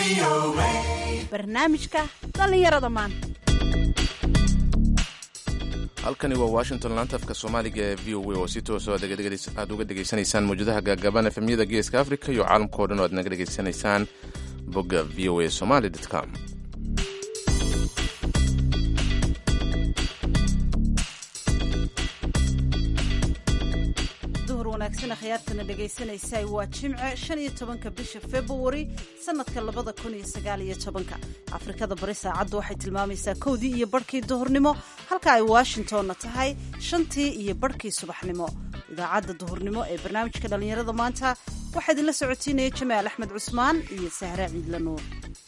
barnaamijka dhallinyarada maanta halkani waa washington laantafka soomaaliga ee v o a oo si tooso aad uga dhegaysanaysaan mawjadaha gaagaaban efemyada geeska africa iyo caalamka o dhan oo aad naga dhegaysanaysaan bogga v o a somaly com duhur wanaagsan akhyaartana dhegaysanaysaa waa jimce shan iyo tobanka bisha februari sanadka labada kun iyo sagaal iyo tobanka afrikada bari saacaddu waxay tilmaamaysaa kowdii iyo barhkii duhurnimo halka ay washingtonna tahay shantii iyo barhkii subaxnimo idaacadda duhurnimo ee barnaamijka dhallinyarada maanta waxaa idinla socotiinaya jamaal axmed cusmaan iyo sahra ciidla nuur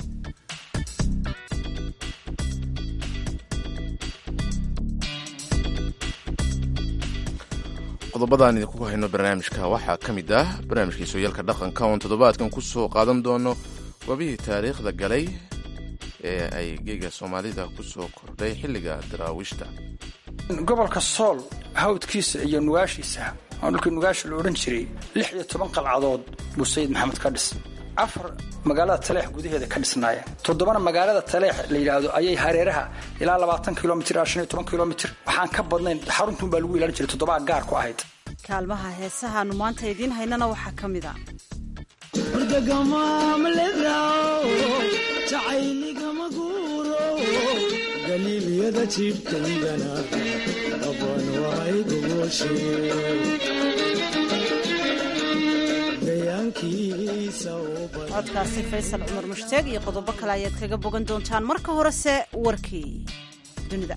qodobadaan idinku hayno barnaamijka waxaa ka mid ah barnaamijkii sooyaalka dhaqanka oon toddobaadkan ku soo qaadan doono goobihii taariikhda galay ee ay geega soomaalida ku soo kordhay xilliga daraawiishta gobolka sool hawdkiisa iyo nugaashiisa oo dhulkii nugaasha la odhan jiray lix iyo toban qalcadood buu sayid maxamed ka dhis afar magaalada taleex gudaheeda ka dhisnaayeen toddobana magaalada taleex la yidhaahdo ayay hareeraha ilaa labaatan kilomitr ilaa shan iyo toban kilomitr waxaan ka badnayn xaruntuun baa lagu ilaalin jiray toddobaa gaar ku ahayd kaalmaha heesahaanu maanta idiin haynana waxaa ka mid a galiilyada jibkaygana dhaban waay codkaasi faysal cumar mushtaeg iyo qodobo kale ayaad kaga bogan doontaan marka horese warkii dunida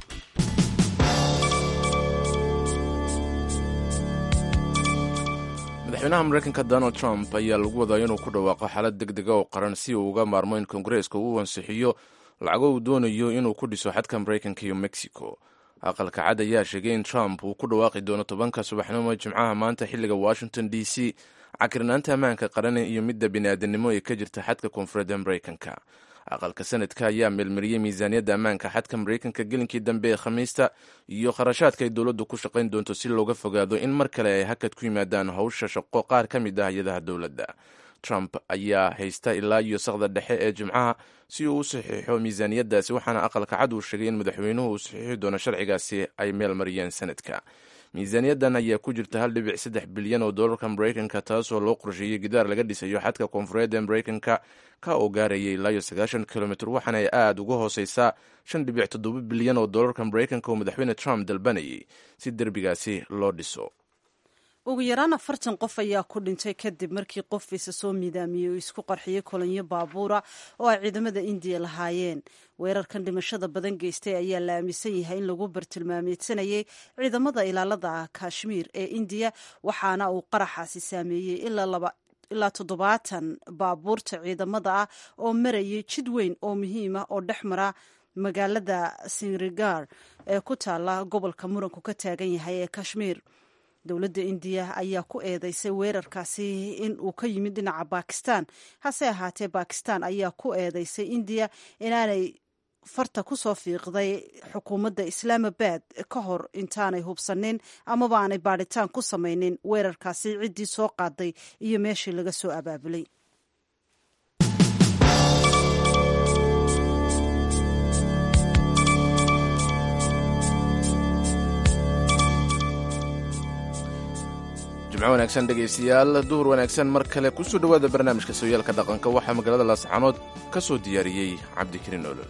madaxweynaha mareykanka donald trump ayaa lagu wadaa inuu ku dhawaaqo xaalad deg dega oo qaran si uu uga maarmo in kongareeska uu ansixiyo lacago uu doonayo inuu ku dhiso xadka mareykanka iyo mexico aqalka cad ayaa sheegay in trump uu ku dhawaaqi doono tobanka subaxnimo jimcaha maanta xilliga washington d c cakirnaanta ammaanka qaran iyo midda bini'aadanimo ee ka jirta xadka koonfureedda mareykanka aqalka sanadka ayaa meelmariyey miisaaniyadda ammaanka xadka mareykanka gelinkii dambe ee khamiista iyo kharashaadka ay dowladdu ku shaqayn doonto si looga fogaado in mar kale ay hakad ku yimaadaan howsha shaqo qaar ka mid ah hay-adaha dowladda trump ayaa haysta ilaa iyo saqda dhexe ee jimcaha si uu u saxiixo miisaaniyaddaasi waxaana aqalka cad uu sheegay in madaxweynuhu uu saxiixi doono sharcigaasi ay meel mariyeen sanadka miisaaniyaddan ayaa ku jirta hal dhibic saddex bilyan oo doolarka mareykanka taasoo loo qorsheeyey gidaar laga dhisayo xadka koonfureed ee mareykanka ka oo gaarayay ilaa iyo sagaashan kilomitr waxaana ay aada uga hooseysaa shan dhibic toddoba bilyan oo doolarka mareykanka oo madaxweyne trump dalbanayay si derbigaasi loo dhiso ugu yaraan afartan qof ayaa ku dhintay kadib markii qof isa soo miidaamiyey oo isku qarxiyey kolonyo baabuura oo ay ciidamada indiya lahaayeen weerarkan dhimashada badan geystay ayaa la aaminsan yahay in lagu bartilmaameedsanayay ciidamada ilaalada kashmiir ee indiya waxaana uu qaraxaasi saameeyey ilaa toddobaatan baabuurta ciidamada ah oo marayay jid weyn oo muhiim ah oo dhex mara magaalada singrigar ee ku taala gobolka muranku ka taagan yahay ee kashmiir dowladda indiya ayaa ku eedeysay weerarkaasi in uu ka yimid dhinaca bakistan hase ahaatee bakistan ayaa ku eedeysay indiya inaanay farta ku soo fiiqday xukuumadda islaamabad ka hor intaanay hubsanin amaba aanay baadhitaan ku samaynin weerarkaasi ciddii soo qaaday iyo meeshii laga soo abaabulay jimco wanaagsan dhegaystayaal duhur wanaagsan mar kale kusoo dhowaada barnaamijka sooyaalka dhaqanka waxaa magaalada laascaanood ka soo diyaariyey cabdikariin olol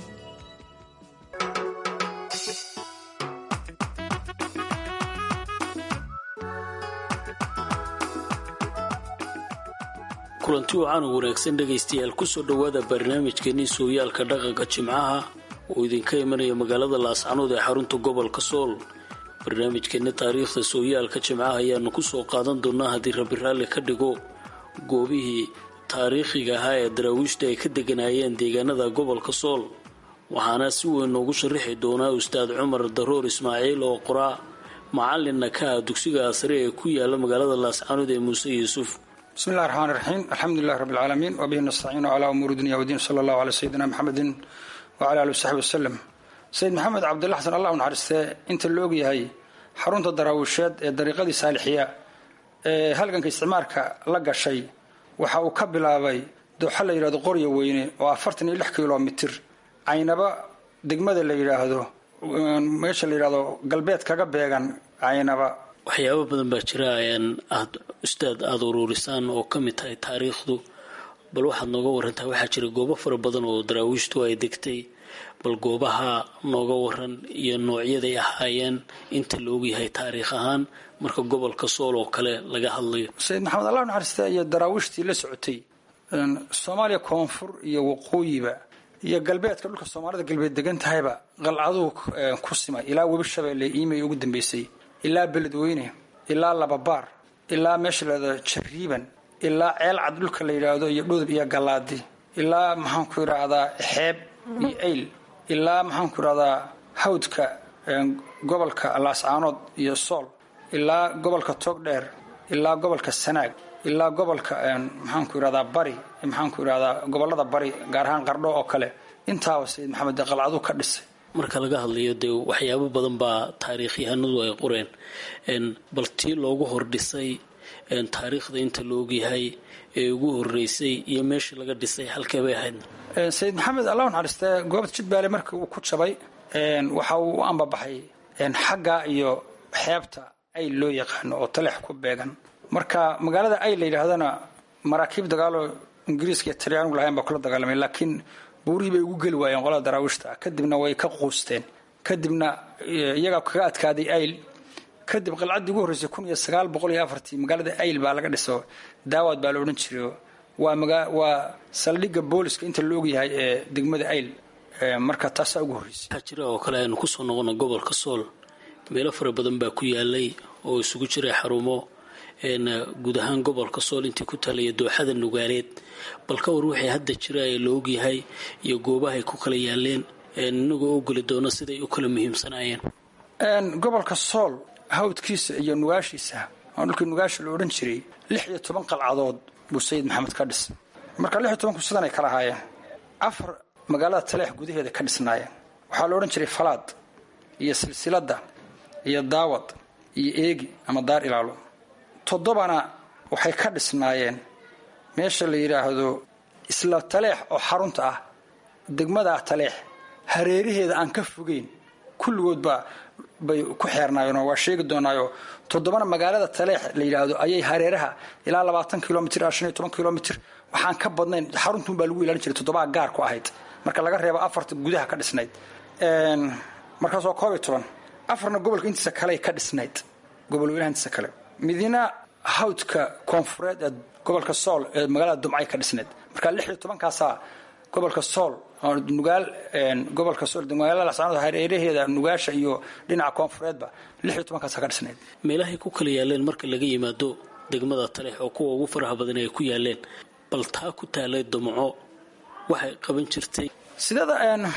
kulanti wacan u wanaagsan dhegaystayaal kusoo dhowaada barnaamijkeenii sooyaalka dhaqanka jimcaha oo idinka imanaya magaalada laascaanood ee xarunta gobolka sool barnaamijkeena taariikhda sooyaalka jimcaha ayaanu kusoo qaadan doonaa haddii rabi raalli ka dhigo goobihii taariikhiga ahaa ee daraawiishta ay ka deganaayeen deegaanada gobolka sool waxaana si weyn noogu sharaxi doonaa ustaad cumar daroor ismaaciil oo qoraa macalinna ka ah dugsiga sare ee ku yaala magaalada laascaanood ee muuse yuusuf bismi illahi raxmaan raxiim alxamdulilahi rabbi alcaalamiin wabihi nastaciinu calaa umuuri dunya wadiin sala allahu calaa sayidina maxamedin wacala ali wasaxbi wasalem sayid maxamed cabdilla xasan allah u naxariistee inta la ogyahay xarunta daraawiisheed ee dariiqadii saalixiya ee halganka isticmaarka la gashay waxa uu ka bilaabay dooxa la yidhahdo qorya weyne oo afartan iyo lix kilomitir caynaba degmada la yidhaahdo meesha la yidhahdo galbeed kaga beegan caynaba waxyaabo badan baa jira aad ustaad aada uruurisaan oo ka mid tahay taariikhdu bal waxaad nooga warantaa waxaa jira goobo fara badan oo daraawiishtu ay degtay bal goobaha nooga waran iyo noocyaday ahaayeen inta la ogyahay taariikh ahaan marka gobolka sool oo kale laga hadlayo sayid maxamed allah naxariista iyo daraawiishtii la socotay soomaaliya koonfur iyo waqooyiba iyo galbeedka dhulka soomaalida galbeed degan tahayba qalcaduu ku simay ilaa webi shabeelle iimay ugu dambeysay ilaa beledweyne ilaa lababaar ilaa meesha layidhahdo jariiban ilaa ceel cad dhulka la yidhaahdo iyo dhudub iyo gallaadi ilaa maxaanku yidhaahdaa xeeb iyo ayl ilaa maxaanku yidhahdaa hawdka gobolka laascaanood iyo sool ilaa gobolka toogdheer ilaa gobolka sanaag ilaa gobolka maxaanku yidhahdaa bari maxaanku yidhahdaa gobolada bari gaar ahaan qardho oo kale intaaba sayid maxamed qalcaduu ka dhisay marka laga hadlayo dee waxyaabo badan baa taariikhyahanadu ay qoreen bal tii loogu hordhisay taariikhda inta la ogyahay ee ugu horeysay iyo meeshii laga dhisay halkee bay ahayd sayid maxamed allah naxariistee goobta jidbaale markii uu ku jabay waxa uu u ambabaxay xagga iyo xeebta ayl loo yaqaano oo taleex ku beegan marka magaalada ayl la yidhaahdana maraakiib dagaaloo ingiriiska iyo talyaanigu lahayn baa kula dagaalamay laakiin buurihii bay ugu geli waayeen qolada daraawiishta kadibna way ka quusteen kadibna iyagaa kaga adkaaday ayl kadib qalcaddii ugu horreysay kun iyo sagaal boqol iyo afartii magaalada ayl baa laga dhiso daawad baa la odhan jiray waa saldhigga booliska inta la ogyahay ee degmada ayl marka taasaa ugu horreysay waxaa jira oo kale aynu kusoo noqono gobolka sool meelo fara badan baa ku yaalay oo isugu jiray xarumo guud ahaan gobolka sool intii ku talaya dooxada nugaaleed bal ka war wixii hadda jira ee la ogyahay iyo goobahay ku kala yaaleen inagoo u geli doono siday u kala muhiimsanaayeen gobolka sool hawdkiisa iyo nugaashiisa oo dhulkii nugaasha la odhan jiray lix iyo toban qalcadood buu sayid maxamed ka dhis marka lix iyo tobanku sidanay kala ahaayeen afar magaalada taleex gudaheeda ka dhisnaayeen waxaa la odhan jiray falaad iyo silsiladda iyo daawad iyo eegi ama daar ilaalo toddobana waxay ka dhisnaayeen meesha la yidhaahdo isla taleex oo xarunta ah degmadaa taleex hareeraheeda aan ka fogeyn kulligoodba bay ku xeernaayeen oo waa sheegi doonaayo toddobana magaalada taleex la yidhaahdo ayay hareeraha ilaa labaatan kilomitr ilaa shan iyo toban kilomitr waxaan ka badnayn xaruntuun baa lagu ilaalin jiray toddobaa gaar ku ahayd marka laga reebo afarta gudaha ka dhisnayd markaas waa koob iyo toban afarna gobolka intiisa kaley ka dhisnayd gobol weynaha intiisa kale midina hawdka koonfureed ee gobolka sool ee magaalada dumcay ka dhisnayd marka lix iyo tobankaasaa gobolka sool nugaal gobolka sool magaalada lascaanood hareeraheeda nugaasha iyo dhinaca koonfureedba lix iyo tobankaasaa ka dhisnayd meelahay ku kala yaaleen marka laga yimaado degmada taleex oo kuwa ugu faraha badan ay ku yaaleen bal taa ku taalay dumco waxay qaban jirtay sidada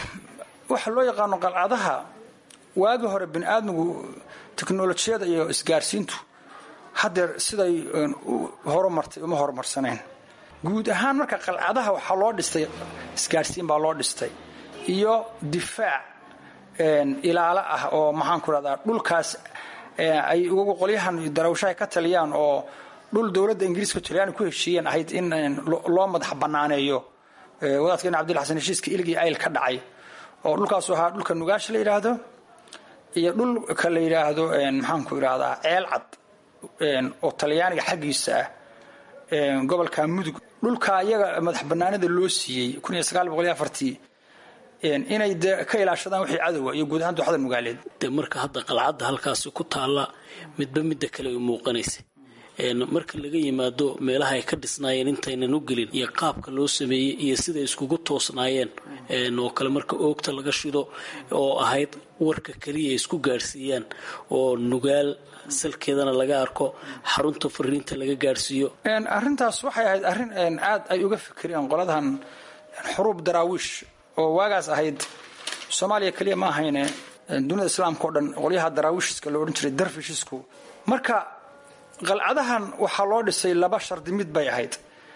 waxa loo yaqaano qalcadaha waagi hore bini aadmigu teknolojiyada iyo isgaarsiintu haddeer siday horumartay uma horumarsaneen guud ahaan marka qalcadaha waxaa loo dhistay isgaarsiin baa loo dhistay iyo difaac ilaalo ah oo maxaan ku rahdaa dhulkaas ay qolyahan darawshaha ka taliyaan oo dhul dowladda ingiriiska talyaani ku heshiiyeen ahayd in loo madax banaaneeyo wadaadkeena cabdilla xasan heshiiska ilgii ayl ka dhacay oo dhulkaasu ahaa dhulka nugaasha la yidhaahdo iyo dhulka la yidhaahdo maxaanku idhahdaa ceel cad oo talyaaniga xaggiisa ah gobolka mudug dhulka iyaga madax banaanida loo siiyey kun iyo sagaal boqol iyo afartii inay de ka ilaashadaan wixii cadowa iyo guud ahaan dooxada nugaaleed dee marka hadda qalcadda halkaasi ku taalla midba midda kale ay muuqanaysa marka laga yimaado meelaha ay ka dhisnaayeen intaynan u gelin iyo qaabka loo sameeyey iyo siday iskugu toosnaayeen oo kale marka oogta laga shido oo ahayd warka keliya isku gaadhsiiyaan oo nugaal salkeedana laga arko xarunta fariinta laga gaadhsiiyo arrintaas waxay ahayd arrin aad ay uga fikireen qoladahan xuruub daraawiish oo waagaas ahayd soomaaliya keliya ma ahayne dunida islaamka o dhan qolyaha daraawiishiska lo odhan jiray darfishisku marka qalcadahan waxaa loo dhisay laba shardi mid bay ahayd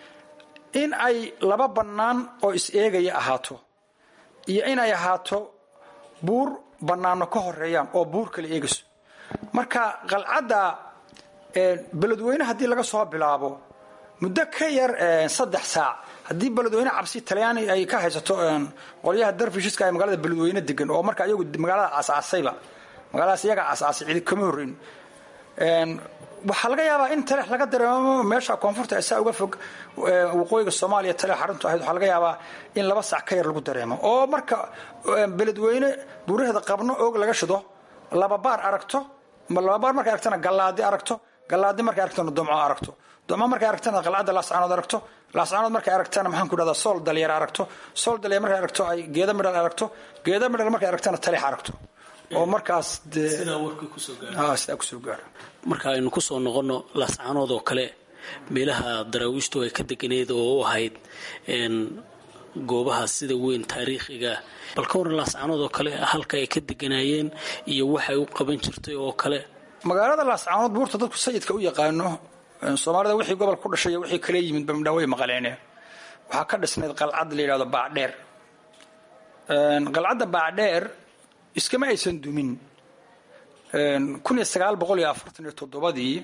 in ay laba bannaan oo is-eegaya ahaato iyo inay ahaato buur bannaano ka horeeyaan oo buur kala eegayso marka qalcadda beledweyne haddii laga soo bilaabo muddo ka yar saddex saac haddii beledweyne cabsi talyaani ay ka haysato qolyaha darfishiska ee magaalada beledweyne degan oo marka iyagu magaalada asaasayba magaaladaas iyaga asaasay cidi kama horreyn waxaa laga yaabaa in taleex laga dareemo meesha koonfurta saa uga fog waqooyiga soomaaliya taleex xaruntu ahayd waxaa laga yaabaa in laba sac ka yar lagu dareemo oo marka beledweyne buuraheeda qabno oog laga shido laba baar aragto laba baar markay aragtana gallaadi aragto gallaadi markay aragtana domco aragto domco markay aragtana qalcadda laascaanood aragto laascaanood markay aragtana maxaan ku dhahdaa sool dalyar aragto sool dalyar markay aragto ay geeda midhal aragto geeda midhal markay aragtana taleex aragto oo markaas sidaa kusoo gaaro marka aynu kusoo noqono laascaanood oo kale meelaha daraawiishtu ay ka deganeed oo u ahayd goobaha sida weyn taariikhiga bal ka waran laascaanood oo kale halka ay ka deganaayeen iyo waxay u qaban jirtay oo kale magaalada laascaanood buurta dadku sayidka u yaqaano soomaalida wixii gobol ku dhashay wixii kala yimid bamdhaaway maqaleene waxaa ka dhisnayd qalcad la yidhahdo baacdheer qalcadda baacdheer iskama aysan dumin kun iyo sagaal boqol iyo afartan iyo toddobadii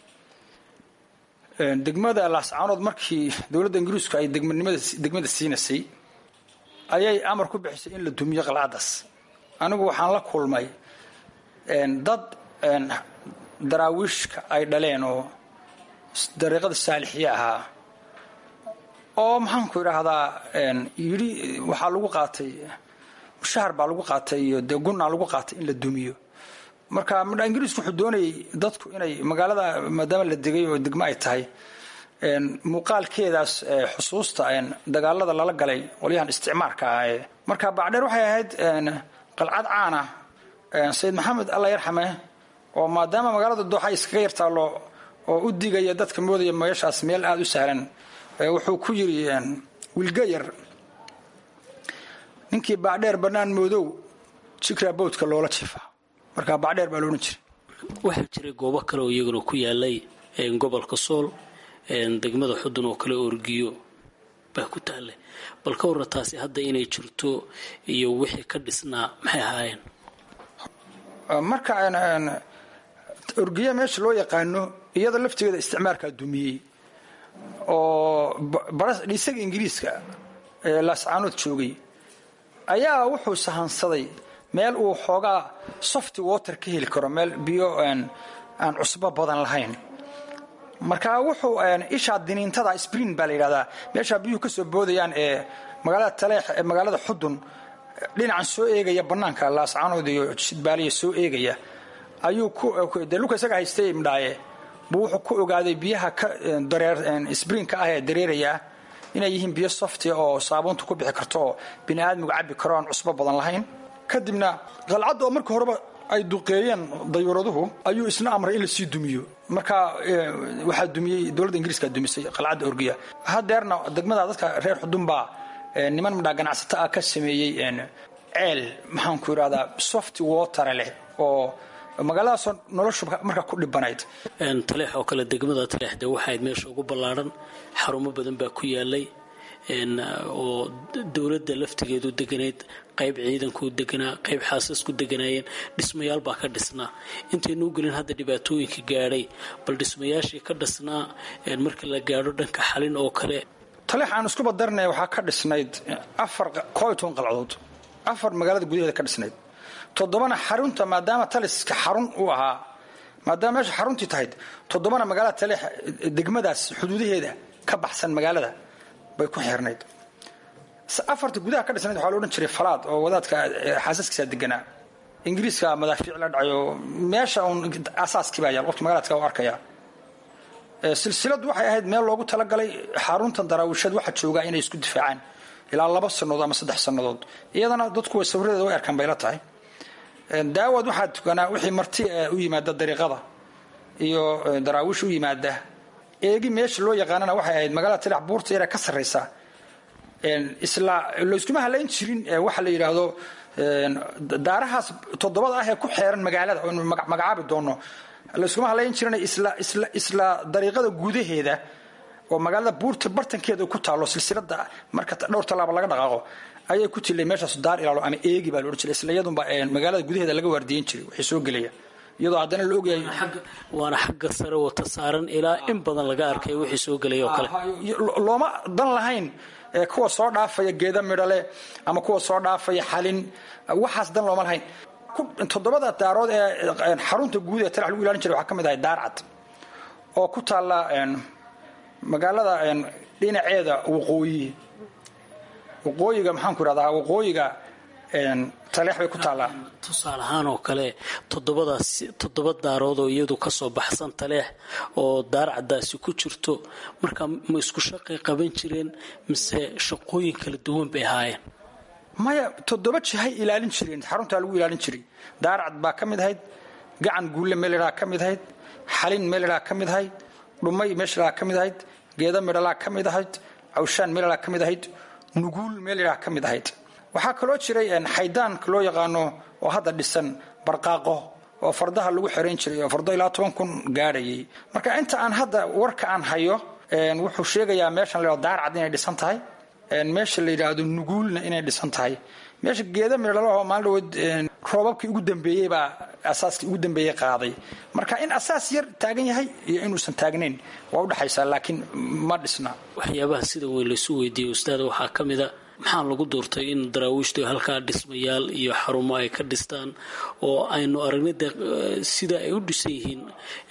degmada laascaanood markii dowladda ingiriisku ay degmada siinaysay ayay amar ku bixisay in la dumiyo qalcaddaas anigu waxaan la kulmay dad daraawiishka ay dhaleen oo dariiqada saalixiye ahaa oo maxaanku idhaahdaa yidhi waxaa lagu qaatay mushahar baa lagu qaatay iyo dee gunaa lagu qaatay in la dumiyo marka midha ingiriisku wuxuu doonayay dadku inay magaalada maadaama la degay oo degmo ay tahay muuqaalkeedaas xusuusta dagaalada lala galay qolyahan isticmaarka ah marka bacdheer waxay ahayd qalcad caana sayid maxamed alla yarxame oo maadaama magaalada dooxa iskaga yartaallo oo u digaya dadka moodaya meeshaas meel aada u sahlan wuxuu ku yiri wilgayar ninkii bacdheer bannaan moodow jikra bowdka loola jiifa marka bacdheer baa loodhan jiray waxaa jiray goobo kale oo iyaguna ku yaalay gobolka sool degmada xudun oo kale orgiyo baa ku taallay bal ka warra taasi hadda inay jirto iyo wixii ka dhisnaa maxay ahaayeen marka orgiya meesha loo yaqaano iyada laftigeeda isticmaalkaa dumiyey oo dhisaga ingiriiska ee laascaanood joogay ayaa wuxuu sahansaday meel uu xoogaa softy water ka heli karo meel biyo aan cusbo badan lahayn marka wuxuu ishaa diniintada sprin baa la yidhahdaa meeshaa biyuhu ka soo boodayaan ee magaalada taleex ee magaalada xudun dhinacan soo eegaya bannaanka laascaanood iyo shidbaaliya soo eegaya ayuu dee luka isaga haystay imdhaaye buu wuxuu ku ogaaday biyaha ka sprinka ah ee dareeraya inay yihiin biyo softia oo saabuunta ku bixi karto oo bini aadmigu cabbi karo aan cusbo badan lahayn kadibna qalcadda oo markii horeba ay duqeeyeen dayuuraduhu ayuu isna amray in lasii dumiyo marka waxaa dumiyey dowladda ingiriiska dumisay qalcadda orgiya hadeerna degmada dadka reer xudun baa niman midhaa ganacsato ah ka sameeyey ceel maxaanku idhahdaa soft water leh oo magaaladaasoo noloshu markaa ku dhibanayd taleex oo kale degmada taleex dee waxaayd meesha ugu ballaadhan xarumo badan baa ku yaalay oo dowladda laftigeedu deganayd qayb ciidanku deganaa qayb xaasasku deganaayeen dhismayaal baa ka dhisnaa intaynuu gelin hadda dhibaatooyinka gaadhay bal dhismayaashii ka dhisnaa marka la gaadho dhanka xalin oo kale taleex aan iskuba darinaya waxaa ka dhisnayd afar koob iyo toban qalcadood afar magaalada gudaheeda ka dhisnayd toddobana xarunta maadaama taliska xarun uu ahaa maadaama meesha xaruntii tahayd toddobana magaalada taleex degmadaas xuduudaheeda ka baxsan magaalada bay ku xirnayd afarta gudaha ka dhisnayd waxaa la odhan jiray falaad oo wadaadka xaasaskiisa deganaa ingiriiska madaafiic la dhacayo meesha uun asaaskii baa yaal qofka magaaladka u arkaya silsiladu waxay ahayd meel loogu talagalay xaruntan daraawisheed waxa joogaa inay isku difaacaan ilaa laba sannadood ama saddex sannadood iyadana dadku sawiradeeda way arkaan bayla tahay daawad waxaa tukanaa wixii marti u yimaada dariiqada iyo daraawiish u yimaada eegi meesha loo yaqaanana waxay ahayd magaalada tilax buurta yare ka sarraysa isla layskuma halayn jirin waxa la yidhaahdo daarahaas toddobada ah ee ku xeeran magaalada oynu magacaabi doono layskuma halayn jirin isla isla isla dariiqada gudaheeda oo magaalada buurta bartankeeda ku taalo silsilada marka dhowr tallaaba laga dhaqaaqo ayay ku tilay meeshaas daar ilaalo ama eegi baa la odhan jiray isla iyadunba magaalada gudaheeda laga waardiyen jiray waxay soo gelaya iyadoo haddana la ogyahay waana xagga sare wata saaran ilaa in badan laga arkay wixii soo gelay oo kale looma dan lahayn kuwa soo dhaafaya geeda midhale ama kuwa soo dhaafaya xalin waxaas dan looma lahayn toddobada daarood ee xarunta guud ee talax lagu ilaalin jiray waxaa ka mid ahay daarcad oo ku taalla magaalada dhinaceeda waqooyi waqooyiga maxaanku irahdaa waqooyiga taleex bay ku taallaa tusaale ahaan oo kale toddobadaas toddoba daarood oo iyadu kasoo baxsan taleex oo daarcadaasi ku jirto marka ma isku shaqay qaban jireen mise shaqooyin kala duwan bay ahaayeen maya toddoba jihay ilaalin jireen xaruntaa lagu ilaalin jiray daarcad baa ka mid ahayd gacan guulle meelidhaa ka mid ahayd xalin meelidhaa ka mid ahayd dhumay meeshaa ka mid ahayd geeda midhalaa ka mid ahayd cawshaan meelidhaa ka mid ahayd nuguul meelidhaa ka mid ahayd waxaa kaloo jiray xaydaanka loo yaqaano oo hadda dhisan barqaaqo oo fardaha lagu xerayn jiray oo fardo ilaa toban kun gaadhayay marka inta aan hadda warka aan hayo wuxuu sheegayaa meeshan la daarcad inay dhisan tahay meesha la yidhaahdo nuguulna inay dhisan tahay meesha geeda midhalahoo maalin dhawood roobabkii ugu dambeeyey baa asaaskii ugu dambeeyey qaaday marka in asaas yar taagan yahay iyo inuusan taagnayn waa udhexaysaa laakiin ma dhisna waxyaabaha sida weyn laysu weydiiyey ustaada waxaa ka mid a maxaa lagu doortay in daraawiishtu halkaa dhismayaal iyo xarumo ay ka dhistaan oo aynu aragnay de sida ay u dhisan yihiin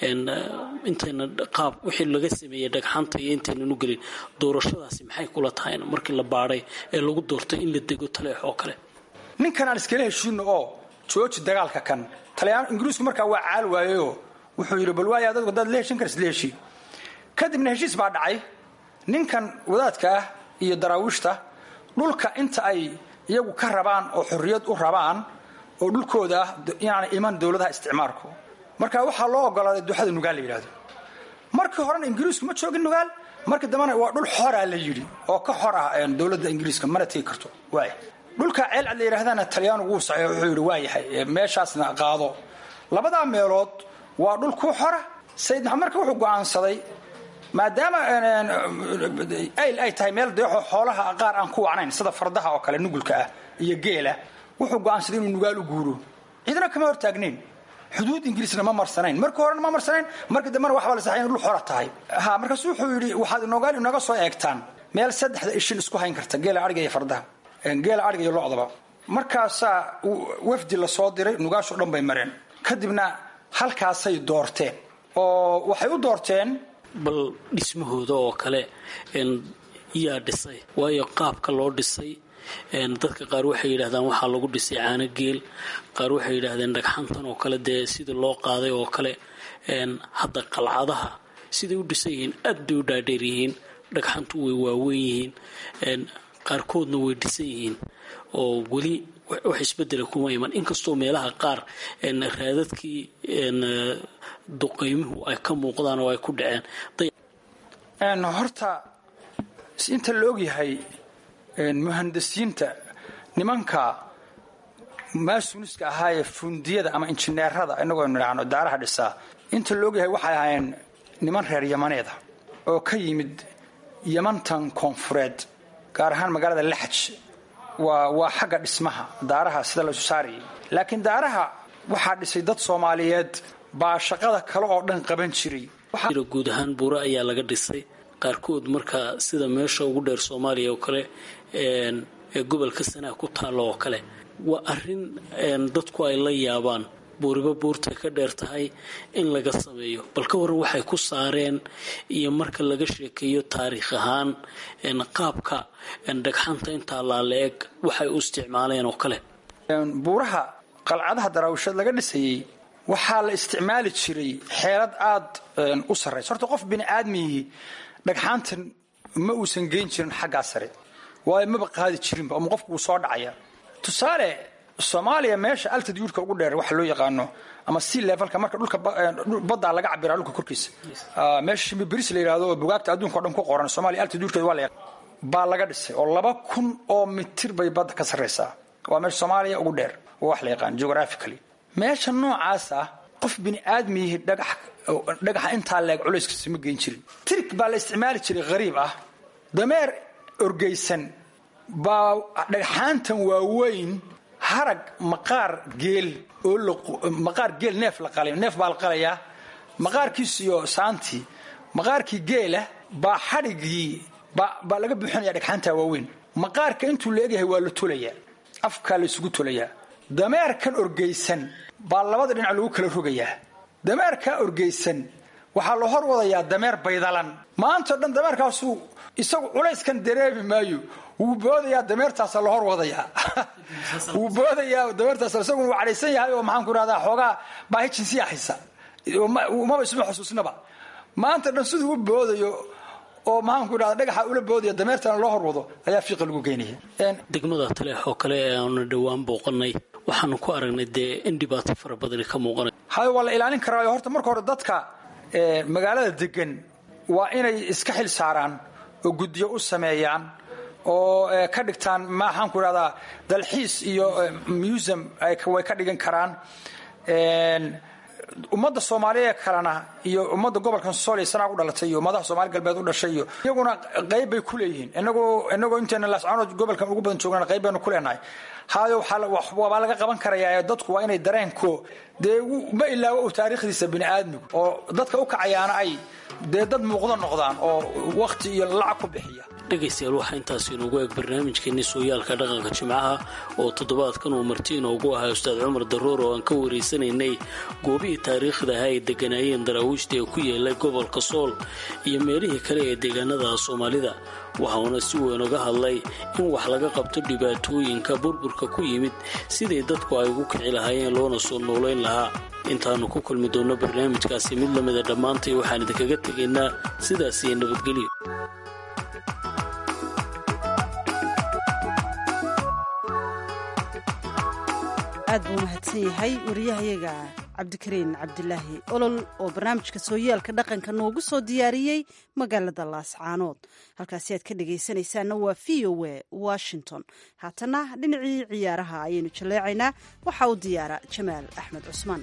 intayna qaab wixii laga sameeyey dhagxanta iyo intaynan u gelin doorashadaasi maxay kula tahayna markii la baadhay ee lagu doortay in la dego taleex oo kale ninkan aan iskala heshiino oo jooji dagaalka kan taliyaan ingiriisku markaa waa caal waayeyoo wuxuu yidhi bal waaya dadku hadaad la heshin karas la heshii kadibna heshiis baa dhacay ninkan wadaadka ah iyo daraawiishta dhulka inta ay iyagu ka rabaan oo xorriyad u rabaan oo dhulkooda ah inaanay iman dowladaha isticmaalku marka waxaa loo ogolaaday duxada nugaal la yidhahdo markii horena ingiriisku ma joogin nugaal markii dambena waa dhul xoraa la yidhi oo ka xor ah dowladda ingiriiska mana tegi karto waaya dhulka ceelcad la yidhahdana talyaanu wuu saxeey wuxuu yidhi waa yahay meeshaasna qaado labadaa meelood waa dhul ku xora sayid maxamed marka wuxuu go'aansaday maadaama ayl ay tahay meel deexoo xoolaha qaar aan ku wacnayn sida fardaha oo kale nugulka ah iyo geela wuxuu go'aansaday inuu nugaal u guuro ciidana kama hortaagnayn xuduud ingiriisna ma marsanayn markii horena ma marsanayn markii dambena waxbaa la saxay in dhul xora tahay ha markaasu wuxuu yidhi waxaad nogaal inaga soo eegtaan meel saddexda ishin isku hayn karta geela adhiga iyo fardaha geela adhiga iyo locdaba markaasaa wafdi la soo diray nugaashoo dhan bay mareen kadibna halkaasay doorteen oo waxay u doorteen bal dhismahooda oo kale yaa dhisay waayo qaabka loo dhisay dadka qaar waxay yidhahdaan waxaa lagu dhisay caano geel qaar waxay yidhaahdeen dhagxantan oo kale dee sidii loo qaaday oo kale hadda qalcadaha siday u dhisan yihiin aad bay u dhaadheer yihiin dhagxantu way waaweyn yihiin qaarkoodna way dhisan yihiin oo weli wax isbedela kuma iman inkastoo meelaha qaar raadadkii duqaymuhu ay ka muuqdaan oo ay ku dhaceen horta inta la ogyahay muhandisiinta nimanka maasuniska ahaayee fundiyada ama injineerada inagoo nidhaahno daaraha dhisaa inta la ogyahay waxay ahaayeen niman reer yamaneeda oo ka yimid yamantan koonfureed gaar ahaan magaalada laxaj waa waa xagga dhismaha daaraha sida laysu saarayay laakiin daaraha waxaa dhisay dad soomaaliyeed baa shaqada kale oo dhan qaban jiray guud ahaan buure ayaa laga dhisay qaarkood markaa sida meesha ugu dheer soomaaliya oo kale ee gobolka sanaa ku taalla oo kale waa arrin dadku ay la yaabaan buuriba buurtay ka dheer tahay in laga sameeyo bal ka waran waxay ku saareen iyo marka laga sheekeeyo taariikh ahaan qaabka dhagxanta intaa laala-eg waxay u isticmaaleen oo kale buuraha qalcadaha daraawisheed laga dhisayey waxaa la isticmaali jiray xeelad aad u sarraysa horta qof bini aadmihii dhagxaantan ma uusan geyn jirin xaggaa sare waayo maba qaadi jirinba ama qofku wuu soo dhacaya tusaale soomaaliya meesha altituudka ugu dheer waxa loo yaqaano ama sea levelka marka dhulka baddaa laga cabiraa dhulka korkiisa meesha shimbibiris la yidhahdo oo bugaagta adduunka o dhan ku qoran soomaaliya altituudkeeda waa la baa laga dhisay oo laba kun oo mitir bay badda ka sarraysaa waa meesha soomaaliya ugu dheer oo wax la yaqaan geographically meesha noocaas ah qof bini aadmiyihi dhagax dhagaxa intaa leeg culayskiisa ma geyn jirin tirig baa la isticmaali jiray hariib ah dameer orgeysan baa dhagxaantan waaweyn harag maqaar geel oo maqaar geel neef la qalay neef baa la qalayaa maqaarkiis iyo saantii maqaarkii geela baa xadhigii baa laga buuxinaya dhagxaanta waaweyn maqaarka intuu la egyahay waa la tolayaa afkaa la isugu tolayaa dameerkan orgeysan baa labada dhinac lagu kala rogayaa dameerkaa orgeysan waxaa la hor wadayaa dameer baydalan maantao dhan dameerkaasuu isagu culayskan dareemi maayo wuu boodayaa dameertaasa la hor wadayaa wuu boodayaa dameertaas isagu wuu cadhaysan yahay oo maxaan ku rahdaa xoogaa baahi jinsiya haysa maba isma xusuusnaba maanta dhan siduu u boodayo oo maxaanku idhahda dhagaxa ula boodaya dameertana loo horwado ayaa fiiqa lagu geynaya degmada taleex oo kale ee aanu dhowaan booqanay waxaanu ku aragnay dee in dhibaato fara badani ka muuqanay hayo waa la ilaalin karaayo horta marka hore dadka magaalada degan waa inay iska xil saaraan oo guddiyo u sameeyaan oo ka dhigtaan maxaanku idhahdaa dalxiis iyo museum way ka dhigan karaan ummadda soomaaliya kalena iyo ummadda gobolkan sool sanaa u dhalatay iyo ummadaha soomaali galbeed u dhashay iyo iyaguna qayb bay ku leeyihiin inagoo inagoo inteena laascaanood gobolkan ugu badan joognana qayb baynu ku leenahay haayo waabaa laga qaban karayaa dadku waa inay dareenko dee ma ilaawo u taariikhdiisa bini aadmigu oo dadka u kacayaana ay dee dad muuqdo noqdaan oo wakhti iyo lacag ku bixiya dhegaystayaal waxaa intaasi inugu eeg barnaamijkeenni sooyaalka dhaqanka jimcaha oo toddobaadkan uu marti inoogu ahaa ustaad cumar daroor oo aan ka waraysanaynay goobihii taariikhda ahaa ay degganaayeen daraawiishta ee ku yeelay gobolka sool iyo meelihii kale ee deegaanada soomaalida waxauna si weyn uga hadlay in wax laga qabto dhibaatooyinka burburka ku yimid siday dadku ay ugu kici lahaayeen loona soo noolayn lahaa intaannu ku kulmi doonno barnaamijkaasi mid lamida dhammaantay waxaan idinkaga tegaynaa sidaasiyo nabadgelyo aad buu mahadsan yahay wariyahayaga cabdikariin cabdilaahi olol oo barnaamijka sooyaalka dhaqanka noogu soo diyaariyey magaalada laascaanood halkaasi aad ka dhagaysanaysaanna waa v o a washington haatana dhinacii ciyaaraha ayaynu jaleecaynaa waxaa u diyaara jamaal axmed cusmaan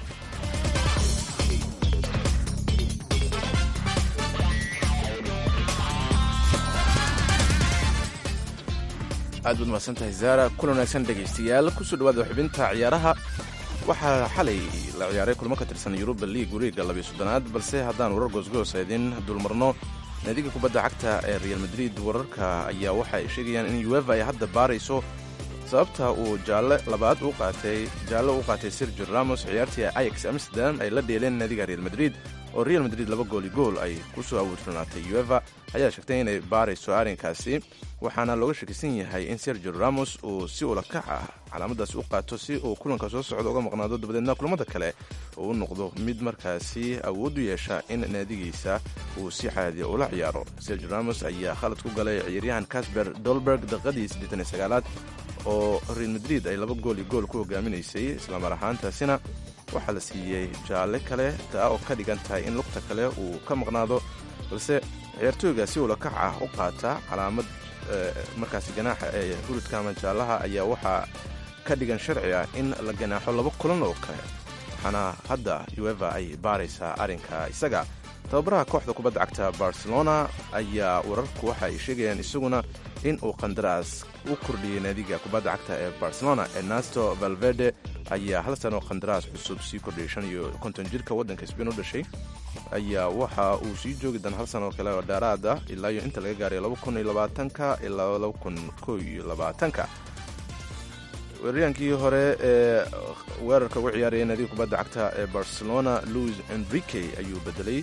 aad baad mahadsantahay zaara kulan wanaagsan dhegaystayaal kusoo dhawaada xubinta ciyaaraha waxaa xalay la ciyaaray kulmo ka tirsan yuruba liig wareega labiyo soddonaad balse haddaan warar goosgoos idin dulmarno naadiga kubadda cagta ee real madrid wararka ayaa waxa ay sheegayaan in ueva ay hadda baarayso sababta uu jaalle labaad u qaatay jaalle u qaatay sergio ramos ciyaartii ayax amsterdam ay la dheeleen naadiga real madrid oo real madrid laba gooli gool ay ku soo awoodroonaatay ueva ayaa sheegtay inay baarayso arrinkaasi waxaana looga shakisan yahay in sergio ramos uu si ulakac ah calaamadaasi u qaato si uu kulanka soo socda uga maqnaado dabadeedna kulamada kale uu u noqdo mid markaasi awood u yeesha in naadigiisa uu si caadiya ula ciyaaro sergio ramos ayaa khalad ku galay ciyaaryahan casper dolberg daqiiqadii siddeetan iyo sagaalaad oo real madrid ay laba gool iyo gool ku hogaaminaysay islamar ahaantaasina waxaa la siiyey jaalle kale taa oo ka dhigan tahay in lugta kale uu ka maqnaado balse ciyaartooyga si ulakac ah u qaata calaamad markaasi ganaaxa ee hurudka ama jaallaha ayaa waxaa ka dhigan sharci ah in la ganaaxo laba kulan oo kale waxaana hadda ueva ay baaraysaa arrinka isaga tababaraha kooxda kubadda cagta barcelona ayaa wararku waxa ay sheegayaan isaguna in uu qandaraas u kordhiyey naadiga kubadda cagta ee barcelona ernesto valverde ayaa hal sano qandaraas cusub sii kordhiyey shan iyo konton jirka waddanka sbain u dhashay ayaa waxa uu sii joogi doona hal sano kale oo dheeraad ah ilaa iyo inta laga gaaray laba kun iyo labaatanka ilaa laba kun ko iyo labaatanka weeraryankii hore ee weerarka ugu ciyaaraya naadiga kubadda cagta ee barcelona louis enrique ayuu bedelay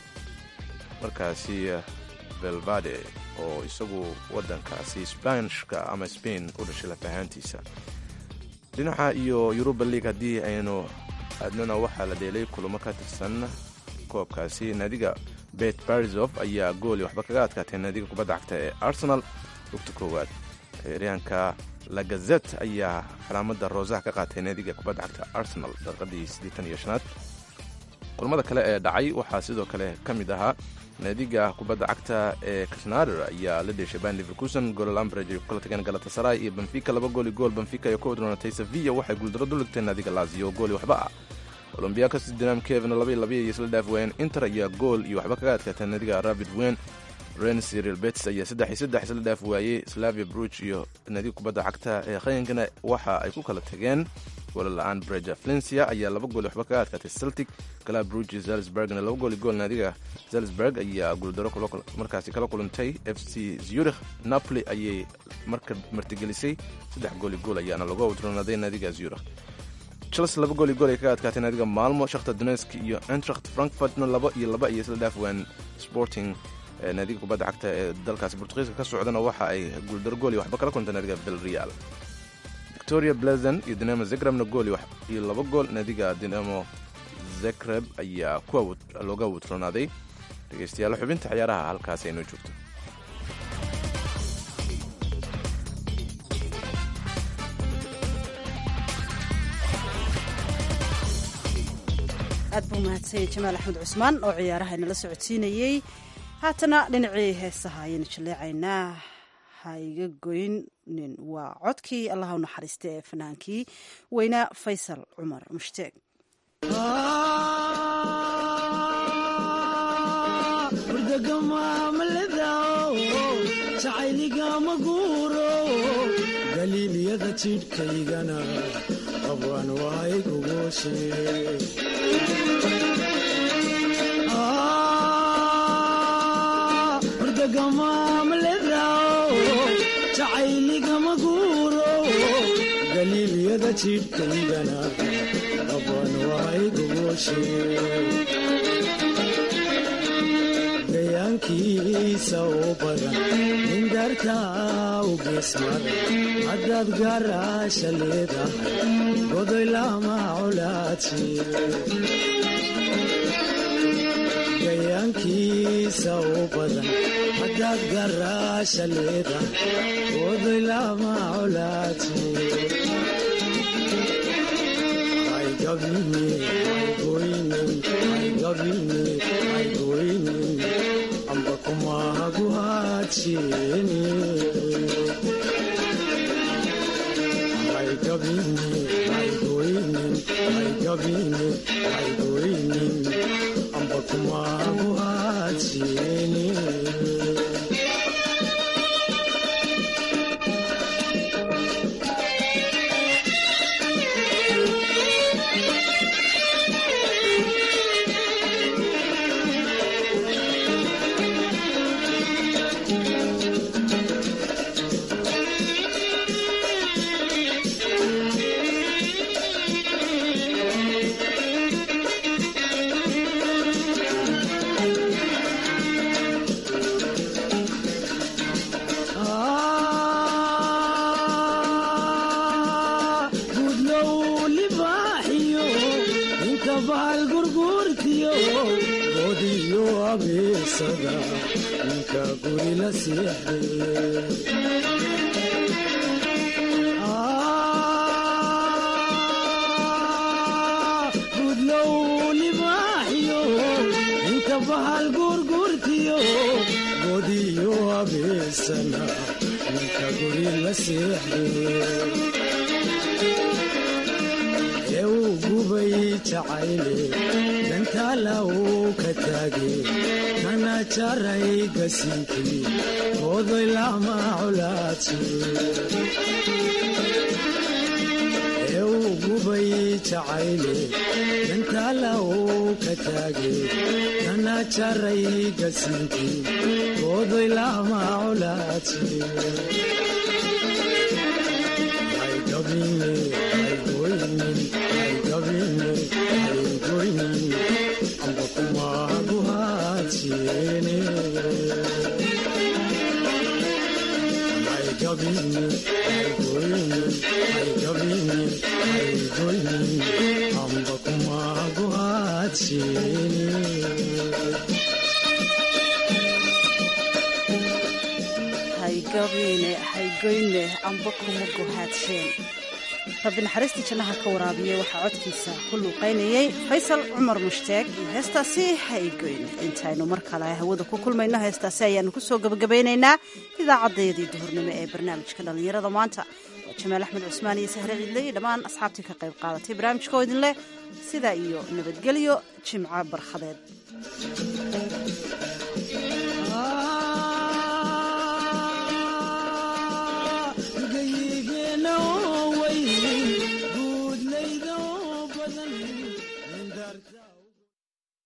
markaasi velvade oo isagu waddankaasi sbanishka ama spain u dhashay lafahaantiisa dhinaca iyo yuruba league haddii aynu aadnana waxaa la dheelay kulamo ka tirsan koobkaasi naadiga bet barisov ayaa gooli waxba kaga adkaatay naadiga kubadda cagta ee arsenal lugta koowaad ciyaaryahanka lagazet ayaa calaamada roosaha ka qaatay naadiga kubadda cagta arsenal daqiiqadii siddeetan iyo shanaad kulamada kale ee dhacay waxaa sidoo kale ka mid ahaa naadiga kubadda cagta ee kasnader ayaa la dheeshay ban liverkusen goolal ambrage ay ku kala tageen galatasaray iyo benfica laba gooli gool benfica ay ku wadroonatay sevilla waxay guuldaro duligtay naadiga lazio gooli waxba ah olombiakos dinam kevin laba iyo labiya iyo isla dhaaf waayeen inter ayaa gool iyo waxba kaga adkaatay naadiga rabid wen rens real bets ayaa saddex iyo saddex isla dhaaf waayey slavia bruj iyo naadiga kubadda cagta ee qayankana waxa ay ku kala tageen goolo la-aan breja valencia ayaa laba gool waxba kaga adkaatay celtic galaa bruj iyo zalzburgna laba gool iyo gool naadiga zalzburg ayaa guuldaro markaasi kala kulantay f c zurich napoli ayay marka martigelisay saddex gool iyo gool ayaana lagu awdronaaday naadiga zurich chelsea laba gool iyo gool ay kaga adkaatay naadiga maalmo shakhtar donetsk iyo entracht frankfurtna laba iyo laba iyo isla dhaaf waan sporting naadiga kubadda cagta ee dalkaasi bortugiiska ka socdana waxa ay guuldaro gool iyo waxba kala kuntay naadiga belreal victoria blazen iyo dinamo zegrebna gool iyo laba gool naadiga dinamo zegreb ayaa looga awudronaaday dhegeystayaal xubinta ciyaaraha halkaasi aynoo joogto aad buu mahadsanyay jamaal axmed cusmaan oo ciyaaraha inala socodsiinayey haatana dhinacii heesaha ayaynu jaleecaynaa ha iga goynin waa codkii allaha u naxariista ee fanaankii weynaa faysal cumar mushtaeg jacayligama guuro galiilyada jidhkaygana qabaan waay gogoshe jacayligama guuro galiilyada jidhkaygana qabaan waay gogoshe gayaankiisa oo badan nindartaa u geesmada haddaad gaaraasha leedahay godoy lama colaadsi gayaankiisa oo badan haddaad gaaraasha leedahay godoy lama colaadsi amba kumahagu hadshiini amba kumahagu hadshiini ninka guri la seexdegudlow libaaxiyo ninka bahal guurguurtiyo godiyo abeesana ninka guri la seexde uu gubay jacayle dantaala uu ka taage kana jaray gasinkii odoy lama colaadsi uu gubay jacayle dantaala uu ka taage kana jaray gasinkii odoy lama colaadsi amba kumagu hadshiene amba kumagu hadshiene haygoyne amba kuma gohaadsheen rabbi naxariistii jannaha ka waraabiyey waxaa codkiisa ku luuqaynayey faysal cumar mushtaag iyo heestaasi haygoyne intaynu mar kale hawada ku kulmayno heestaasi ayaanu kusoo gebagabaynaynaa idaacaddayadii duhurnimo ee barnaamijka dhallinyarada maanta waa jamaal axmed cusmaan iyo sahre ciidle iyo dhammaan asxaabtii ka qayb qaadatay barnaamijkoo idin leh sidaa iyo nabadgelyo jimco barkhadeed